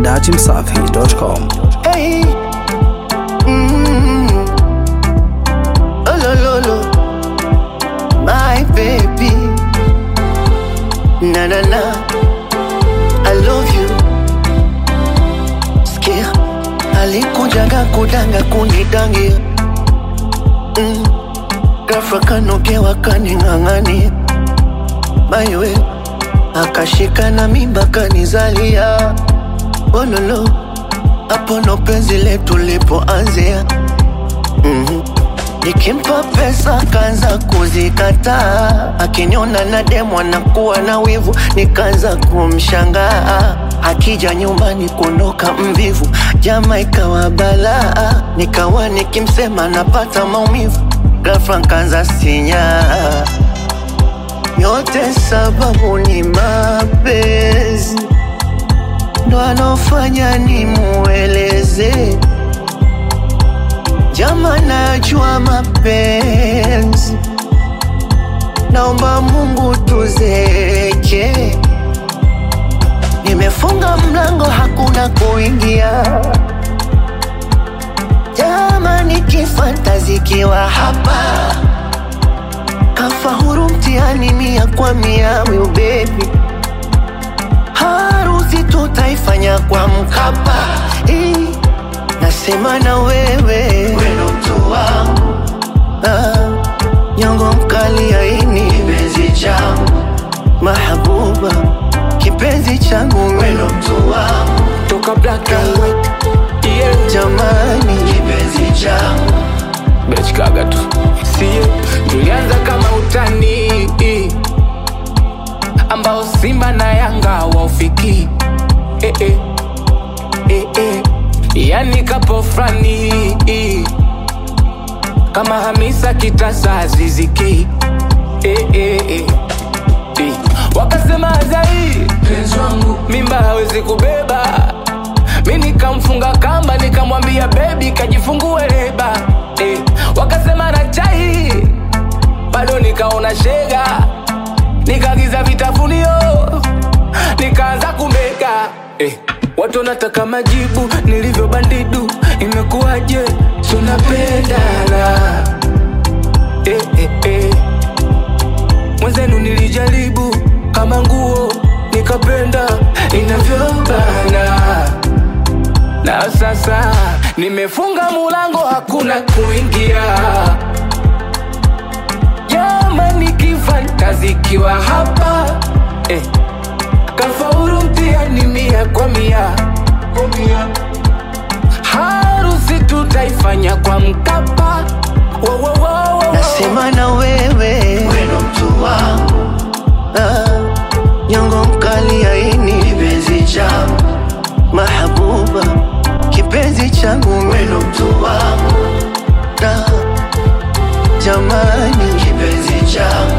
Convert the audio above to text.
dachimsafi.com. Hey. Mm. Oh, lo, lo, lo. My baby. Na na na. I love you. Sikia. Alikujaga kudanga kunidangia. Mm. Ghafla kanogewa kaning'ang'ania. Maiwe. Akashika na mimba kanizalia. Oh, lo, lo hapo ndo penzi letu lipoanzia. mm Nikimpa pesa kaanza kuzikataa, akiniona na demu anakuwa na wivu, nikaanza kumshangaa. Akija nyumbani kuondoka mvivu, jama ikawa balaa, nikawa nikimsema napata maumivu, ghafla nkaanza sinyaa. Yote sababu ni mapenzi ndo anofanya nimueleze jama, najua mapenzi, naomba Mungu tuzeke. Nimefunga mlango, hakuna kuingia. Jama, nikifantazikiwa hapa kafahuru mtihani mia kwa mia, will baby harusi tutaifanya kwa Mkapa. Eh, nasema na wewe weno mtu wangu ah, nyongo mkali aini kipenzi changu mahabuba kipenzi changu weno mtu wangu toka black and white yeah. jamani kipenzi changu bechkaga tu sie tulianza kama utani ambao simba na yanga waufiki eh, eh. Eh, eh. yani kapo frani kama hamisa kitasa ziziki eh, eh, eh. Eh. wakasema zai mimba hawezi kubeba mi nikamfunga kamba nikamwambia bebi kajifungue leba eh. wakasema na chai bado nikaona shega nikagiza vitafunio nikaanza kumega eh. watu wanataka majibu nilivyo bandidu imekuwaje tunapendana eh, eh, eh. mwenzenu nilijaribu kama nguo nikapenda inavyobana na sasa nimefunga mulango hakuna kuingia jamani kifantazikiwa hapa eh. kafauru mtihani mia kwa mia harusi tutaifanya kwa mkapa Wo, wo, wo, wo. nasema na wewe weno mtu wangu ah, nyongo mkali aini kipenzi changu mahabuba kipenzi changu weno mtu wangu ah, jamani kipenzi changu